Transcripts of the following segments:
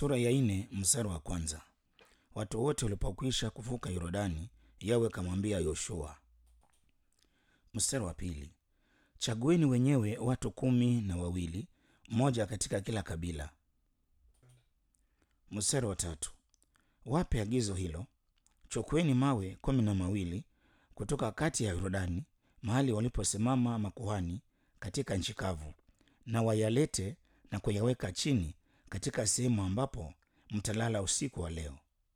Sura ya nne mstari wa kwanza. Watu wote walipokwisha kuvuka Yordani, Yawe akamwambia Yoshua. Mstari wa pili. Chagueni wenyewe watu kumi na wawili, mmoja katika kila kabila. Mstari wa tatu. Wape agizo hilo, chukueni mawe kumi na mawili kutoka kati ya Yordani, mahali waliposimama makuhani katika nchi kavu, na wayalete na kuyaweka chini katika sehemu ambapo mtalala usiku wa leo.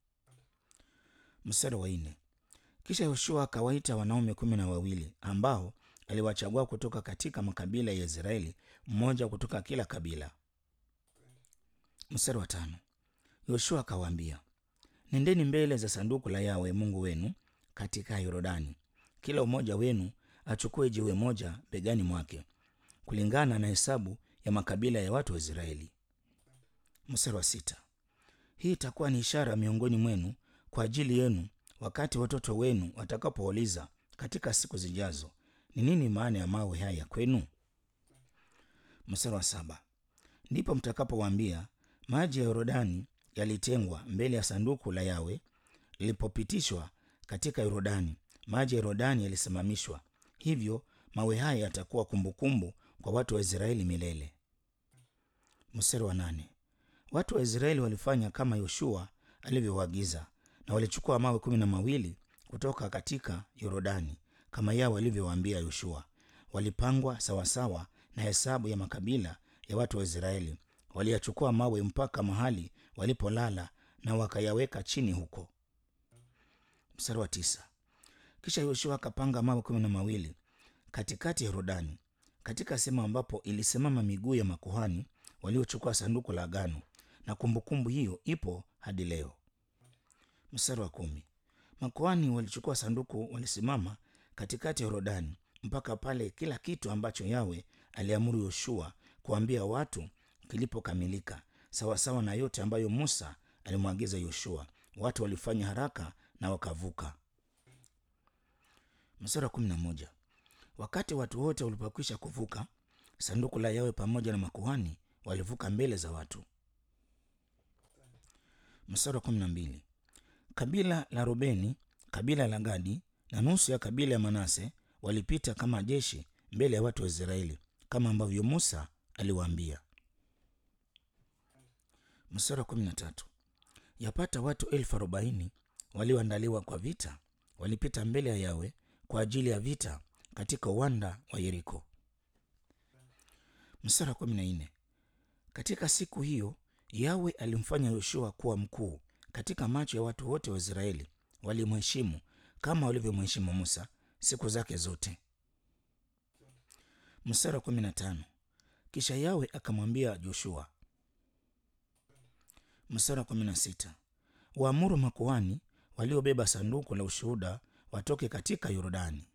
Mstari wa nne. Kisha Yoshua akawaita wanaume kumi na wawili ambao aliwachagua kutoka katika makabila ya Israeli, mmoja kutoka kila kabila. Mstari wa tano. Yoshua akawaambia, nendeni mbele za sanduku la Yawe Mungu wenu katika Yordani, kila mmoja wenu achukue jiwe moja begani mwake, kulingana na hesabu ya makabila ya watu wa Israeli. Mstari wa sita. Hii itakuwa ni ishara miongoni mwenu kwa ajili yenu, wakati watoto wenu watakapouliza katika siku zijazo, ni nini maana ya mawe haya kwenu? Mstari wa saba. Ndipo mtakapowaambia, maji ya Yordani yalitengwa mbele ya sanduku la Yawe lilipopitishwa katika Yordani, maji ya Yordani yalisimamishwa. Hivyo mawe haya yatakuwa kumbukumbu kwa watu wa Israeli milele. Mstari wa nane. Watu wa Israeli walifanya kama Yoshua alivyoagiza, na walichukua mawe kumi na mawili kutoka katika Yordani kama Yawe alivyowaambia Yoshua. Walipangwa sawasawa na hesabu ya makabila ya watu wa Israeli. Waliyachukua mawe mpaka mahali walipolala na wakayaweka chini huko. Mstari wa tisa. Kisha Yoshua akapanga mawe kumi na mawili katikati ya Yordani, katika sehemu ambapo ilisimama miguu ya makuhani waliochukua sanduku la agano, na kumbukumbu hiyo ipo hadi leo. Mstari wa kumi. Makuhani walichukua sanduku, walisimama katikati ya Yordani mpaka pale kila kitu ambacho Yawe aliamuru Yoshua kuambia watu kilipokamilika, sawasawa na yote ambayo Musa alimwagiza Yoshua. Watu walifanya haraka na wakavuka. Mstari wa kumi na moja. Wakati watu wote walipokwisha kuvuka, sanduku la Yawe pamoja na makuhani walivuka mbele za watu. Mstari wa kumi na mbili. Kabila la Rubeni, kabila la Gadi na nusu ya kabila ya Manase walipita kama jeshi mbele ya watu wa Israeli kama ambavyo Musa aliwaambia. Mstari wa kumi na tatu. Yapata watu elfu arobaini walioandaliwa kwa vita walipita mbele ya Yawe kwa ajili ya vita katika uwanda wa Yeriko. Mstari wa kumi na nne. Katika siku hiyo Yawe alimfanya Yoshua kuwa mkuu katika macho ya watu wote wa Israeli, walimheshimu kama walivyomheshimu Musa siku zake zote. Mstari wa kumi na tano. Kisha Yawe akamwambia Joshua. Mstari wa kumi na sita. Waamuru makuhani waliobeba sanduku la ushuhuda watoke katika Yordani.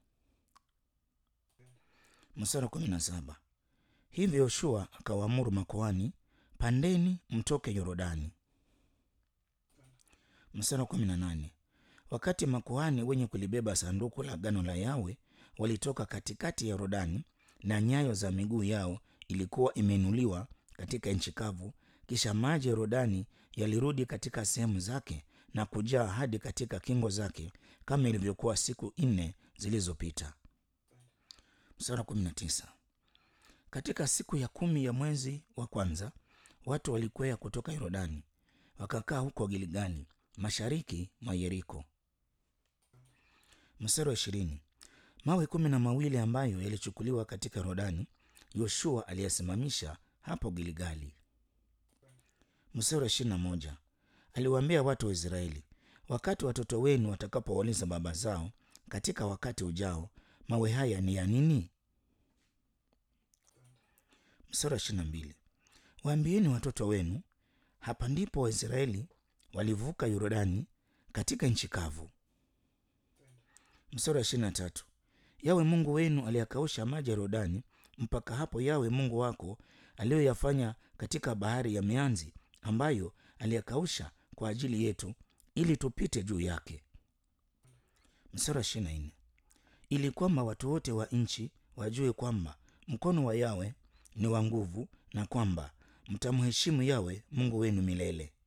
Mstari wa kumi na saba. Hivyo Yoshua akawaamuru makuhani, pandeni mtoke Yordani. Mstari wa kumi na nane. Wakati makuhani wenye kulibeba sanduku la agano la Yawe walitoka katikati ya Yordani, na nyayo za miguu yao ilikuwa imeinuliwa katika nchi kavu, kisha maji ya Yordani yalirudi katika sehemu zake na kujaa hadi katika kingo zake kama ilivyokuwa siku nne zilizopita. Mstari wa kumi na tisa. Katika siku ya kumi ya mwezi wa kwanza watu walikwea kutoka Yordani wakakaa huko Gilgali mashariki mwa Yeriko. Mstari wa ishirini. Mawe kumi na mawili ambayo yalichukuliwa katika Yordani Yoshua aliyasimamisha hapo Gilgali. Mstari wa ishirini na moja. Aliwaambia watu wa Israeli, wakati watoto wenu watakapowauliza baba zao katika wakati ujao, mawe haya ni ya nini? Mstari wa ishirini na mbili. Waambieni watoto wenu, hapa ndipo Waisraeli walivuka Yordani katika nchi kavu. Mstari wa ishirini na tatu. Yawe Mungu wenu aliyakausha maji ya Yordani mpaka hapo Yawe Mungu wako aliyoyafanya katika bahari ya mianzi ambayo aliyakausha kwa ajili yetu ili tupite juu yake. Mstari wa ishirini na nne. Ili kwamba watu wote wa nchi wajue kwamba mkono wa Yawe ni wa nguvu na kwamba mtamheshimu Yawe Mungu wenu milele.